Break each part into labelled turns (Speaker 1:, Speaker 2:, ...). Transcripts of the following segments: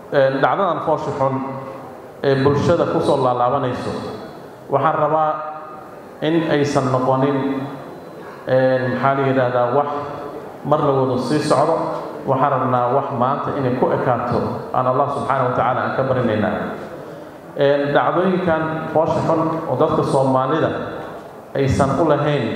Speaker 1: dhacdadan foosha xun ee bulshada ku soo laalaabanayso waxaan rabaa in aysan noqonin maxaa la yidhaahdaa wax mar la wada sii socdo waxaan rabnaa wax maanta inay ku ekaato aan allah subxaana wa tacaala aan ka barinaynaa dhacdooyinkan foosha xun oo dadka soomaalida aysan u lahayn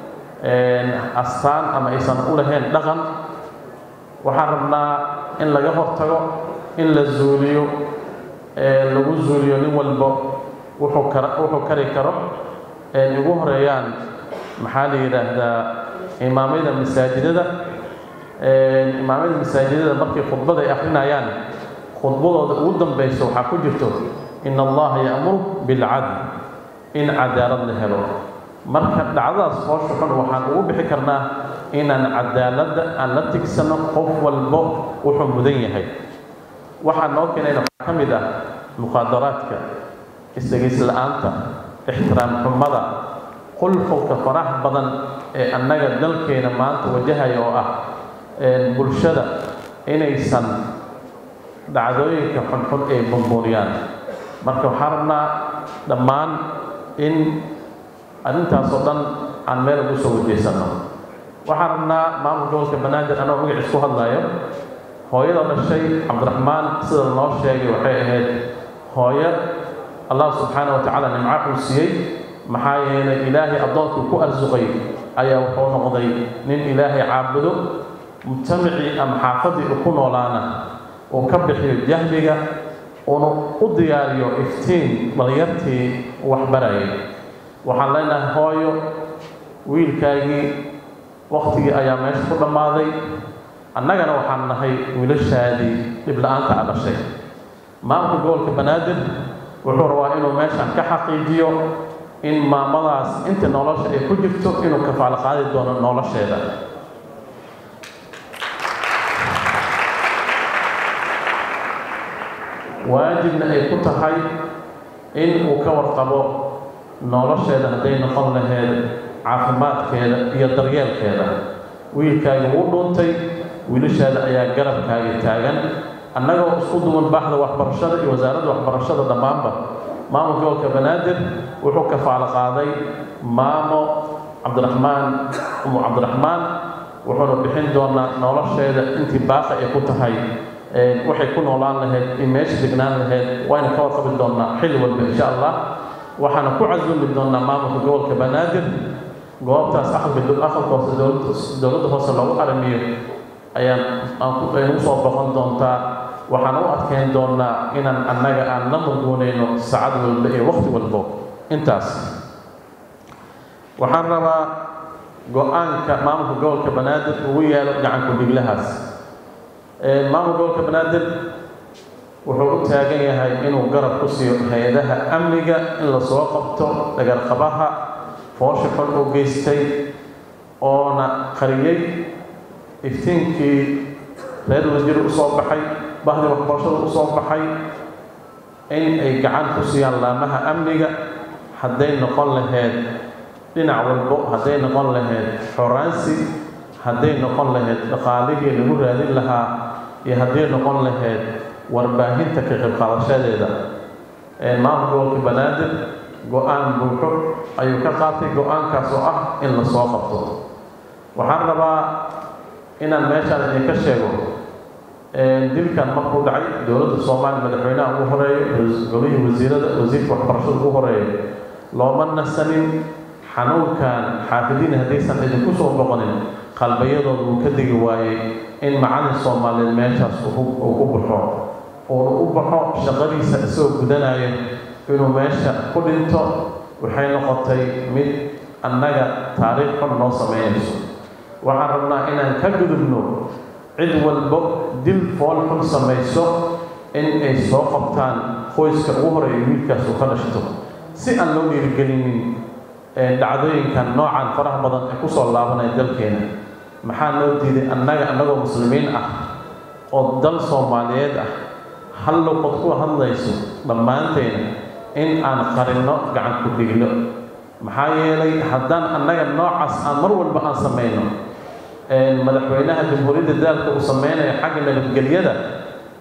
Speaker 1: astaan ama aysan u lahayn dhaqan waxaan rabnaa in laga hortago in la zuuliyo lagu zuuliyo nin walba wuxuu kar wuxuu kari karo ugu horeeyaan maxaa la yidhaahdaa imaamyada masaajidada imaamyada masaajidada markay khudbada ay akrinayaan khudbadooda ugu dambaysa waxaa ku jirto in allaha ya'muru bilcadl in cadaalad la helo marka dhacdadaas foosha xun waxaan ugu bixi karnaa inaan cadaaladda aan la tigsano qof walbo wuxuu mudan yahay waxaa noo keenayna waxaa ka mid ah muqaadaraadka isdhegays la-aanta ixtiraam xumada qulqulka faraha badan ee annaga dalkeena maanta wajahaya oo ah bulshada inaysan dhacdooyinka xunxun ay bumbuuriyaan marka waxaan rabnaa dhammaan in arrintaasoo dhan aan meel ugu soo wajaysanno waxaan rabnaa maamulka gobolka banaadir anoo magaciis ku hadlayo hooyada dhashay cabdiraxmaan sida noo sheegay waxay ahayd hooyo allah subxaana wa tacaala nimco uu siiyey maxaa yeelay ilaahay addoonkuu ku arsuqay ayaa wuxuu noqday nin ilaahay caabudo mujtamacii ama xaafadii uu ku noolaana uu ka bixiyo jahliga uuna u diyaariyo iftiin dhalinyartii waxbarayay waxaan leenahay hooyo wiilkaagii waktigii ayaa meesha ku dhammaaday annagana waxaan nahay wiilashaadii dhibla-aanta a dhashay maamulka gobolka banaadir wuxuu rabaa inuu meeshan ka xaqiijiyo in maamadaas inta nolosha ay ku jirto inuu kafaalo qaadi doono nolosheeda waajibna ay ku tahay in uu ka warqabo nolosheeda hadday noqon laheed caafimaadkeeda iyo daryeelkeeda wiilkaaga wuu dhuuntay wiilashaada ayaa garabkaaga taagan annagoo isku duwan baaxda waxbarashada iyo wasaaradda waxbarashada dhammaanba maamulka gobolka banaadir wuxuu kafaalo qaaday maamo cabdiraxmaan umu cabdiraxmaan wuxuuna bixin doonaa nolosheeda intii baaqa ay ku tahay waxay ku noolaan lahayd in meesha degnaan lahayd wayna ka warqabi doonaa xilli walba insha allah waxaana ku casumi doonaa maamulka gobolka banaadir goobtaas aqalka aqalka hoose dowladda hoose loogu aramiyo ayaan aynu usoo boqon doontaa waxaan u adkeyn doonaa inaan annaga aan la murguunayno saacad walba iyo waqti walbo intaas waxaan rabaa go-aanka maamulka gobolka banaadir ugu yaalo gacanku dhiglahaas maamulka gobolka banaadir wuxuu u taagan yahay inuu garab ku siiyo hay-adaha amniga in lasoo qabto dhagarqabaha foosha xun uu geystay oona qariyey iftiinkii reer wasiir u soo baxay bahdii waxbarashada u soo baxay in ay gacan ku siiyaan laamaha amniga hadday noqon lahayd dhinac walbo hadday noqon lahayd xoraansi hadday noqon lahayd dhaqaalihii lagu raadin lahaa iyo hadday noqon lahayd warbaahinta ka qaybqaadashadeeda maamulka gobolka banaadir go-aan buuxo ayuu ka qaatay go-aankaas oo ah in la soo qabto waxaan rabaa inaan meeshaan idinka sheego dilkan markuu dhacay dowladda soomaaliya madaxweynaha ugu horeeyo golihii wasiirada wasiirka waxbarashada ugu horeeyo looma nasanin xanuunkan xaafidiin haddaysan idinku soo boqonin qalbayadooda uu ka degi waayey in macalin soomaaliyeed meeshaas uu ku baxo uuna u baxo shaqadiisa isagoo gudanayo inuu meesha ku dhinto waxay noqotay mid annaga taariikh xun noo sameynayso waxaan rabnaa inaan ka gudubno cid walbo dil fool xun samayso in ay soo qabtaan qoyska ugu horeeya wiilkaas uu ka dhashto si aan loo dhiirigelinin dhacdooyinkan noocan faraha badan ee kusoo laabanaya dalkeena maxaa noo diiday annaga annagoo muslimiin ah oo dal soomaaliyeed ah hal luqod ku hadlayso dhammaanteena in aan qarinno gacan ku dhigno maxaa yeelay haddaan annaga noocaas aan mar walba aan samayno madaxweynaha jamhuuriyadda daalka uu sameynaya xagga nabadgelyada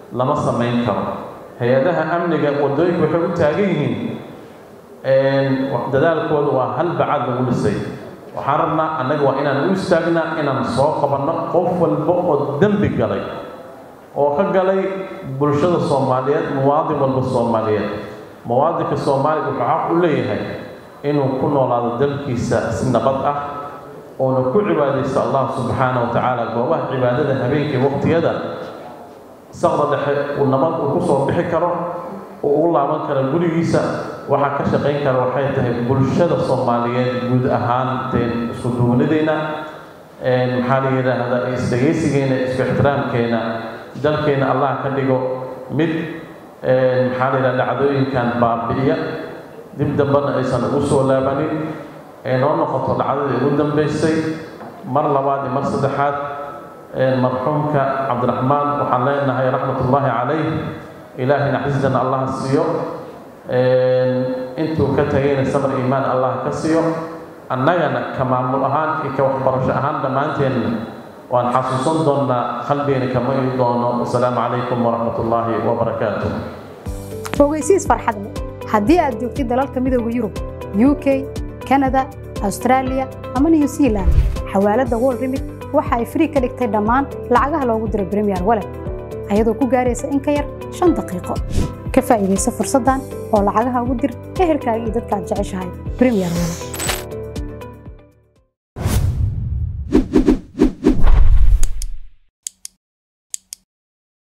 Speaker 1: lama samayn karo hay-adaha amniga waddooyinka waxay u taagan yihiin dadaalkooda waa hal bacad lagu dhisay waxaan rabnaa annaga waa inaan u istaagnaa inaan soo qabanno qof walba oo dembi galay oo ka galay bulshada soomaaliyeed muwaadin walba soomaaliyeed muwaadinka soomaaliya wuxuu xaq u leeyahay inuu ku noolaado dalkiisa si nabad ah oona ku cibaadaysto allah subxaana wa tacaala goobaha cibaadada habeenkii waqtiyada saqda dhexe uu nabad uu ku soo bixi karo uu ugu laaban karo gurigiisa waxaa ka shaqayn kara waxay tahay bulshada soomaaliyeed guud ahaanteen isku duwanideyna maxaa la yidhaahdaa isdhegaysigeena isku ixtiraamkeena dalkeena allah ka dhigo mid maxaa la yidhaha dhacdooyinkan baabi'iya dib dambana aysan ugu soo laabanin ee noo noqoto dhacdadii ugu dambaysay mar labaad iyo mar saddexaad marxuumka cabdiraxmaan waxaan leenahay raxmatullaahi calayh ilaahay naxariistan allah siiyo intuu ka tagayna samar iimaan allah ka siiyo annagana ka maamul ahaan iyo ka waxbarasho ahaan dhammaanteenna waan xasuusan doonnaa qalbigeena kama ii doono wasalaamu calaykum waraxmat ullaahi wabarakaatu
Speaker 2: ogeysiis farxad leh haddii aad joogtid dalalka midooda yurub u k kanada austraaliya ama new zealand xawaaladda wol remit waxa ay frii ka dhigtay dhammaan lacagaha loogu diro bremiyer walet ayadoo ku gaaraysa in ka yar shan daqiiqo ka faa'iidaysa fursaddan oo lacagaha ugu dir ehelkaaga iyo dadka aad jeceshahay bremiyer walet